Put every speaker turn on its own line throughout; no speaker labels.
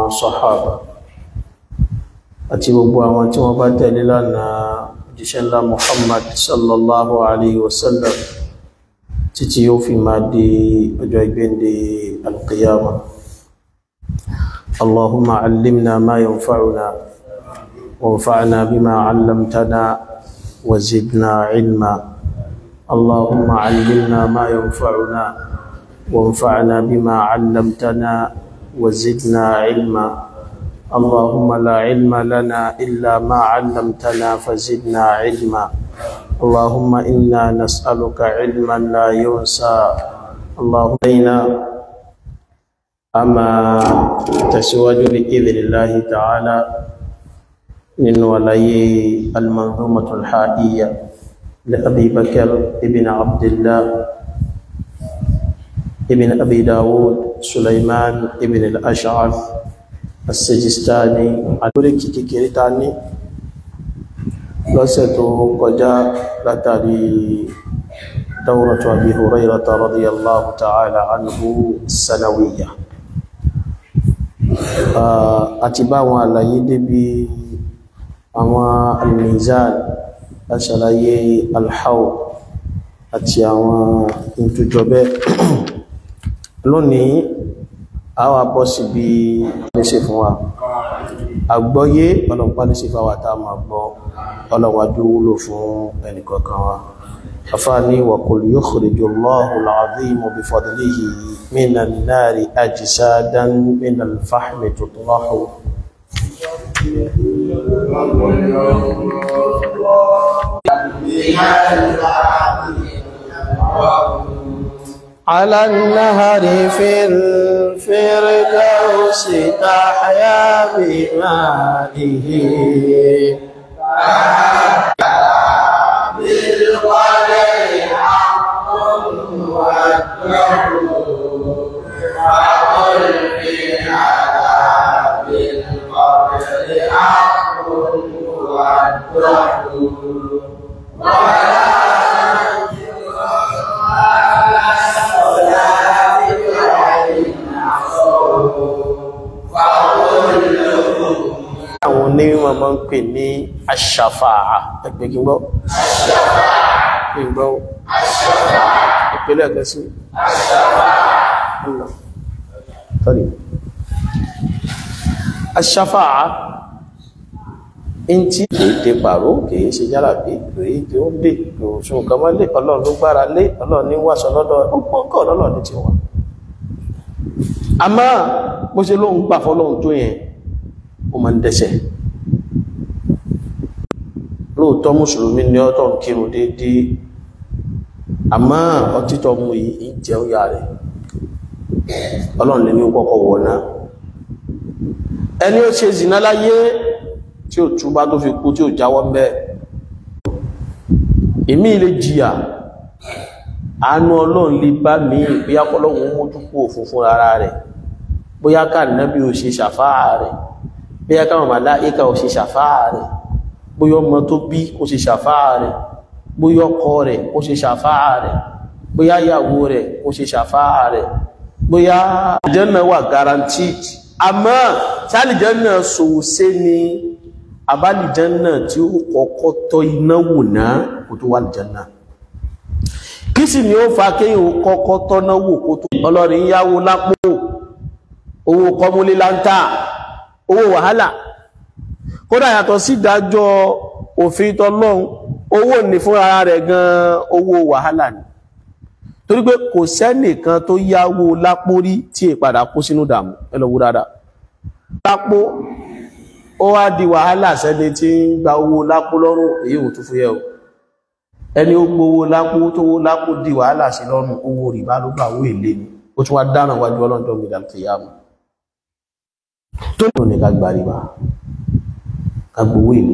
sàhábà àti gbogbo àwọn tí wọ́n bá tẹ̀lé lánàá òjíṣẹ́ ńlá Muhammad sallallahu alayhi wa sallam títí yóò fi máa di ọjọ́ ìgbéǹde alqiyama اللهم علمنا ما ينفعنا وانفعنا بما علمتنا وزدنا علما اللهم علمنا ما ينفعنا وانفعنا بما علمتنا وزدنا علما اللهم لا علم لنا إلا ما علمتنا فزدنا علما اللهم إنا نسألك علما لا ينسى اللهم إنا أما تسواج بإذن الله تعالى من ولي المنظومة الحائية لأبي بكر ابن عبد الله ابن أبي داود سليمان ابن الأشعث السجستاني àtúrí kìkìkìrí ta ní lọ́sẹ̀ tó kọjá látàrí دورة أبي هريرة رضي الله تعالى عنه السنوية àti bá àwọn àlàyé débi àwọn al-mizan aṣàlàyé al-haw àti àwọn ìtújọbẹ́ lónìí àwọn abọ́ sí bí léṣe fún wa àgbọ́yé ọlọ́pàá léṣe fáwà tá a máa gbọ́ ọlọ́wàdú wúlò fún ẹnìkọ̀ọ̀kan wa afáàní wa qul yukhriju Allahu al-azim bi fadlihi min an-nari ajsadan min al-fahmi tutlahu على النهر في الفردوس تحيا بمائه
بالقدر حق والدهر وقل في عذاب القبر حق والدهر ولا
àwọn onímọ̀ máa ń pè ní aṣàfàà ẹgbẹ́ kí n gbọ́ kí n gbọ́ ìpínlẹ̀ ẹ̀kẹ́ sí sorry aṣàfàà in tí kìí dé pàró kìí ṣe yára bí kìí tí ó dé òṣùn kan mọ́ lé ọlọ́run ló gbára lé ọlọ́run ní wàṣọ lọ́dọ̀ ọgbọ́n kọ́ ọlọ́run ní ti wà àmọ́ bó ṣe lóun gbà fọ́lọ́run tó yẹn ó máa ń dẹ́ṣẹ̀ lóòótọ́ mùsùlùmí ni ọ́ tó ń kírun déédéé àmọ́ ọtí tó mú yìí ń jẹ óyà rẹ̀ ọlọ́run lè ní ó kọ́kọ́ wọ̀ náà ẹni ó ṣe zìnà láyé tí ó túbá tó fi kú tí ó jáwọ́ mẹ́ èmi lè jìyà àánú ọlọ́run lè bá mi bóyá kọ́lọ́run mójú kú òfin fún ara rẹ̀ bóyá ká nábì ò ṣe ṣàfáà rẹ̀ bóyá káwọn màláíkà ò ṣe ṣàfáà rẹ̀ bóyá ọmọ tó bí kò ṣe ṣàfáà rẹ̀ bóyá ọkọ rẹ̀ kò ṣe ṣàfáà rẹ̀ bóyá ìyàwó rẹ̀ kò ṣe ṣàfáà rẹ̀ bóyá àlìjẹ́nà wà guaranteed àmọ́ sálìjẹ́nà sòwòsé ni àbálìjẹ́nà tí ó kọ́kọ́ tọ́ iná wò náà kò tó wà lìjẹ́nà kí sì ni ó fa kéyìn ó kọ́kọ́ tọ́ná wò kó tó ọlọ́rin yáwó lápò owó kọmúlé láńtà owó wàhálà kódà yàtọ̀ sí ìdájọ́ òfin tọlọ́run owó ní fún ara rẹ̀ gan owó wàhálà ni torí pé kò sẹ́nìkan tó yáwó lápò rí tí è padà kó sínú dàmú ẹlọ́wó dáadáa lápò ó wá di wàhálà sẹ́ni tí ń gba owó lápò lọ́rùn èyí ò tún fúyẹ́ o ẹni ó gbowó lápò tó wó lápò di wàhálà sí lọ́rùn owó rìbá ló gbà owó èlé ni ó tún wá dáràn wájú ọlọ́dọ̀ mi dàmú tó ní ká gba rìbá ká gbowó èlé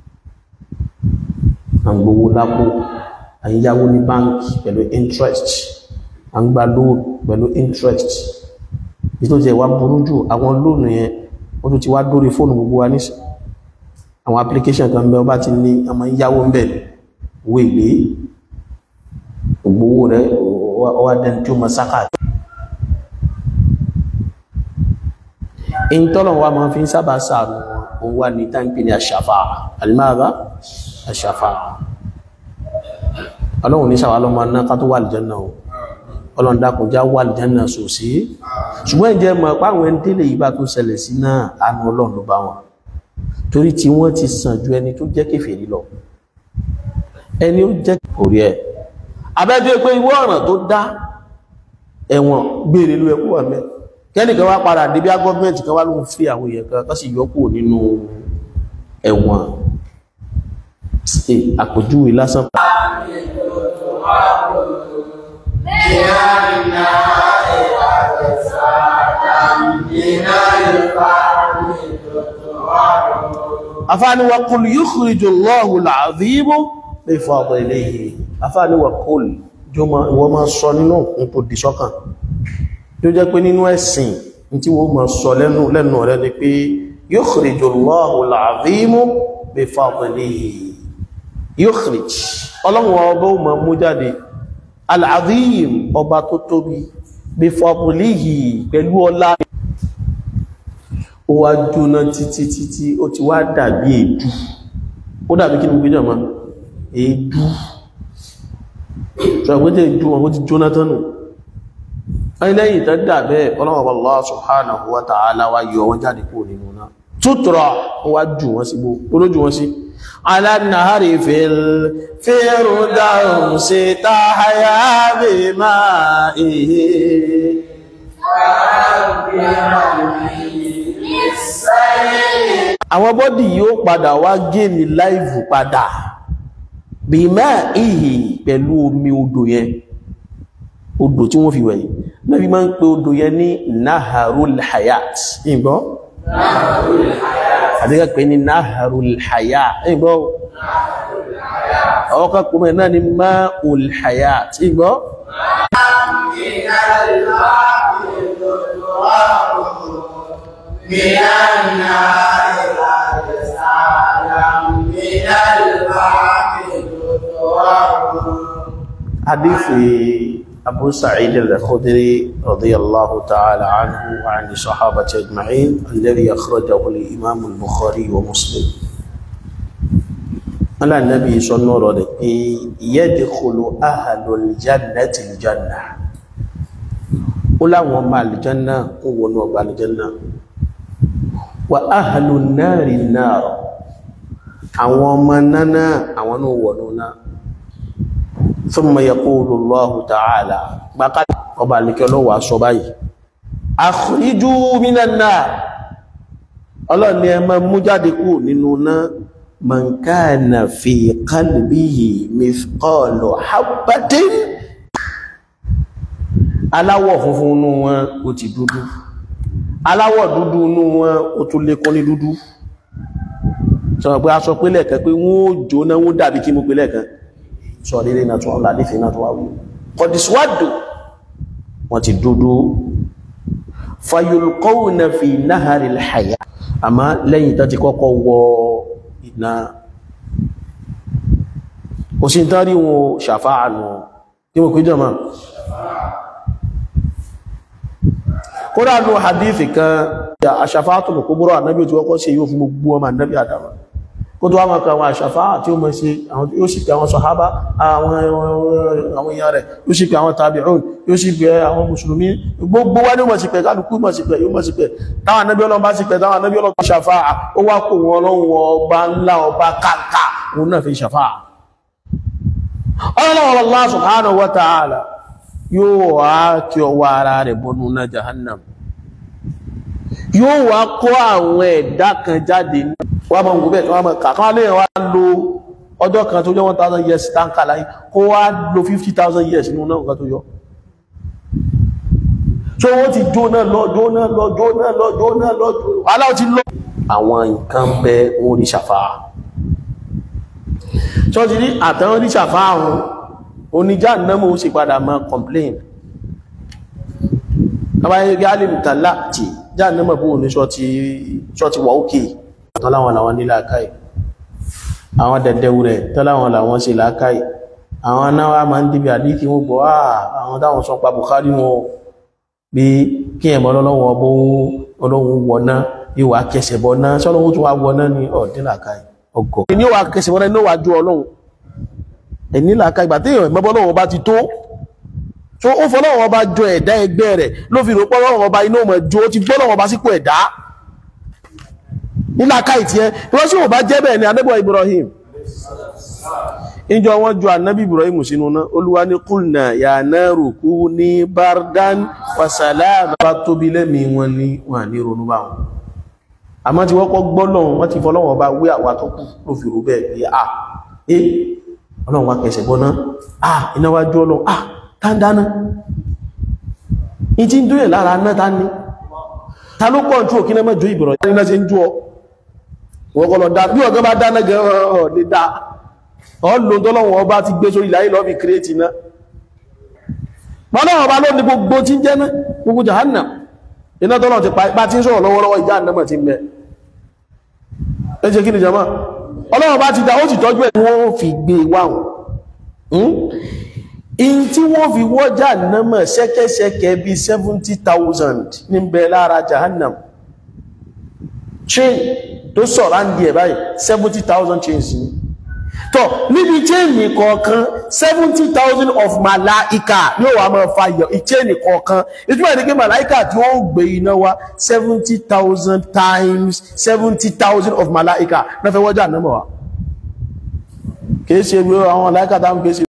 à ń gbowó lápò à ń yáwó ní báńkì pẹ̀lú interest à ń gba loan pẹ̀lú interest èyí tó ti wá burú jù àwọn lóònù yẹn ó tún ti wá dórí fóònù gbogbo wa nísìn àwọn application kan bẹ ọba ti ní ọmọ yáwó ń bẹ owó èlé ògbówó rẹ ọwá dẹni tí ó mọ sáká ìntọ́lọ̀ wa máa fi ń sábà sáàrùn wọn wà ní táǹpì ní àṣàfà alimáàbá àṣàfà ọlọ́run ní sàwà lọ́mọ náà ká tó wà lìjánà o ọlọ́run dákun já wà lìjánà sòsí ṣùgbọ́n ìjẹ́ mọ̀ páwọn ẹni tẹ́lẹ̀ yìí bá tó ṣẹlẹ̀ sí náà àánú ọlọ́run ló bá wọn torí tí wọ́n ti sàn ju ẹni tó jẹ́ kèfèrí lọ ẹni ó jẹ́ orí ẹ̀ abẹ́jọ́ pé ìwọ ọ̀ràn tó dá ẹ̀wọ̀n gbére ló ẹkú wà mẹ́ kẹ́nìkan wá padà débí gọ́ọ̀mẹ́ntì kan wá ló ń fi àwọn èèyàn kan kọ́sì yọkù nínú ẹ̀wọ̀n àpòjúwe lásán afáàní wa kul yukhriju Allahu al-'azim min fadlihi afáàní wa kul ìwọ́n máa sọ nínú nǹkan dì sọ́kàn tó jẹ́ pé nínú ẹ̀sìn tí wọ́n máa sọ lẹ́nu rẹ̀ ni pé yukhriju Allahu al-'azim bi fadlihi yukhrij ọlọ́run ọba ó máa mú jáde al-'azim ọba tó tóbi bi fadlihi pẹ̀lú ọlá ó wá jóná títí títí ó ti wá dàbí èédú ó dàbí kí ni gbé jọmọ́ èédú ṣọ̀gbẹ́dẹ̀ èédú wọn ó ti jóná tánù ẹlẹ́yìn tó dàbẹ́ ọlọ́wọ́ Allah subhanahu wa ta'ala wá yọ wọn jáde kúrò nínú náà tútùrọ̀ ó wá jù wọn sí gbó olójú wọn sí alánàárì fèrò dáhùn sí táhàyà bí máa èyí àwọn bọ́dì yóò padà wá gẹ́mì láìvù padà bí máa ìhì pẹ̀lú omi odò yẹn odò tí wọ́n fi wẹ̀yìn lẹ́bí máa ń pè odò yẹn ní naharul hayat ìgbọ́ àdíkà pé ní naharul hayat ìgbọ́ ọkà kùnmẹ̀ náà ni ma'ul hayat ìgbọ́
من النار والسلام من البحر
حديث أبو سعيد الخدري رضي الله تعالى عنه وعن الصحابة أجمعين الذي أخرجه الإمام البخاري ومسلم على النبي صلى الله عليه وسلم يدخل أهل الجنة الجنة ولا وما الجنة ونوبا الجنة wa ahàlù náàrí náà àwọn ọmọ náà àwọn náà wọ̀nú náà thumma yaqulu Allahu ta'ala gbákà ọba alìkẹ́ lọ́wọ́ aṣọ báyìí akhriju minan nar ọlọ́ni ẹmọ mú jáde kú nínú náà man kana fi qalbihi mithqalu habbatin aláwọ̀ funfun nú wọn ó ti dúdú aláwọ̀ dúdú inú wọn ó tún lékún ní dúdú sọ̀rọ̀ pé a sọ pé lẹ́ẹ̀kan pé wọ́n ó jóná wọ́n dàbí kí mú pé lẹ́ẹ̀kan sọ lílé náà tún ọ̀lá nífẹ̀ẹ́ náà tún wá wù kọ̀dísíwádò wọ́n ti dúdú fayulqawna fi nahari al-haya àmá lẹ́yìn tó ti kọ́kọ́ wọ iná òsì tán rí wọn ṣàfáà nù kí wọ́n péjọ máa kódà ní hadith kan ya aṣàfáàtù lò kúbúrò ànábí tí wọ́n kọ́ sí yóò fún gbogbo ọmọ ànábí àdàmà kó tó wá mọ̀ kan àwọn aṣàfáà tí ó mọ̀ sí yóò sì pé àwọn sọ̀hábá àwọn èèyàn rẹ̀ yóò sì pé àwọn tàbíùn yóò sì pé àwọn mùsùlùmí gbogbo wá ní mọ̀ sí pé kálukú mọ̀ sí pé yóò mọ̀ sí pé táwọn ànábí ọlọ́run bá sí pé táwọn ànábí ọlọ́run ṣàfáà ó wá kó wọn ọlọ́run ọba ńlá ọba kàǹkà òun náà fi ṣàfáà ọlọ́run Allah subhanahu wa ta'ala yóò wá kí ọwọ́ ara rẹ̀ bọ́nú náà jahannam yóò wá kó àwọn ẹ̀dá kan jáde wá mọ̀ gbogbo ẹ̀ wá mọ̀ kàkán lè wá lo ọjọ́ kan tó jẹ́ 1000 years tánkà láyé kó wá lo 50,000 years nínú náà nǹkan tó yọ so wọ́n ti jóná lọ jóná lọ jóná lọ jóná lọ aláwọ̀ ti lọ àwọn nǹkan bẹ orí ṣàfáà ṣọ́ọ̀tì ní àtàwọn orí ṣàfáà wọn oníjà náà ó sì padà máa complain àbáyé gálìm tàlá tí já náà bó ní ṣọ́ọ̀tì wà ókè tọ́láwọn làwọn ní làákàí àwọn dẹ̀dẹ̀wù rẹ̀ tọ́láwọn làwọn sí làákàí àwọn náà máa ń dìbì àdíkì wọ́n gbọ́ àwọn táwọn sọ pa Bukhari wọn pé kí ẹ̀mọ́ ọlọ́run ọbọ̀ ọlọ́run wọ̀ná yóò wá kẹsẹ̀ bọ́ náà sọ́lọ́run tó wá wọná ní ọ̀dínlàkà ọgọ̀ ní ó wá kẹsẹ̀ bọ́ náà ní ó wá ju ọlọ́run ẹ̀nílàkà ìgbà tí èèyàn mọ́bọ́ ọlọ́run ọba ti tó tó ó fọ́ ọlọ́run ọba jọ ẹ̀dá ẹgbẹ́ rẹ̀ ló fi rò pọ́ ọlọ́run ọba iná ọmọ jó ó ti gbọ́ ọlọ́run ọba sípò ẹ̀dá nílàkà ìtì ẹ wọ́n sì wọ́n bá jẹ́ bẹ́ẹ̀ ni adébọ̀ Ibrahim ìjọ wọn ju ànábì Ibrahim sínú náà olúwa ní kùnà ya naru kuni bardan wa salama bá tóbi lẹ́mí wọn ní wọn ní ronú bá wọn àmọ́ tí wọ́n kọ́ gbọ́ lọ́wọ́ wọ́n ti fọlọ́wọ́ bá wé àwa tó kù ló fi rò bẹ́ẹ̀ pé à é ọlọ́run wa kẹsẹ̀ bọ́ náà à iná wá jó ọlọ́run à tá ń dáná ìtí ń dúyẹ̀ lára náà tá ní ta ló pọ̀ ju òkínà mọ́ ju ìbọ̀rọ̀ ní náà ṣe ń jú ọ wọ́n kọ́ lọ dá bí ọ̀gá bá dáná gẹ̀ ọ̀ lè dá ọlọ́run tọ́lọ́wọ́ ọba ti gbé sórí ìlàyé lọ́bí kírètì náà mọ́lọ́wọ́ ọba ló ní gbogbo tí ń jẹ́ náà gbogbo jahanna iná tọ́lọ́ ti pa tí ń sọ̀rọ̀ lọ́wọ́lọ́wọ́ ìjà ànàmọ̀ ti mẹ́ ẹ jẹ́ kí ni jama ọlọ́wọ́ bá ti dá ó sì tọ́jú ẹ̀ wọ́n fi gbé wáhùn in tí wọ́n fi wọ́ jahannama ṣẹ́kẹ́ṣẹkẹ̀ bí 70,000 ní bẹ lára jahannam chain tó sọ̀rọ̀ ń di ẹ̀ báyìí 70,000 chains ni tọ́ níbi chain kọ̀ọ̀kan 70,000 of malaika yóò wà máa fa chain kọ̀ọ̀kan ìtumọ̀ ní kí malaika tí wọ́n gbé iná wá 70,000 times 70,000 of malaika náà fẹ́ wọ́jà náà mọ̀ wá kìí ṣe àwọn malaika táwọn kìí ṣe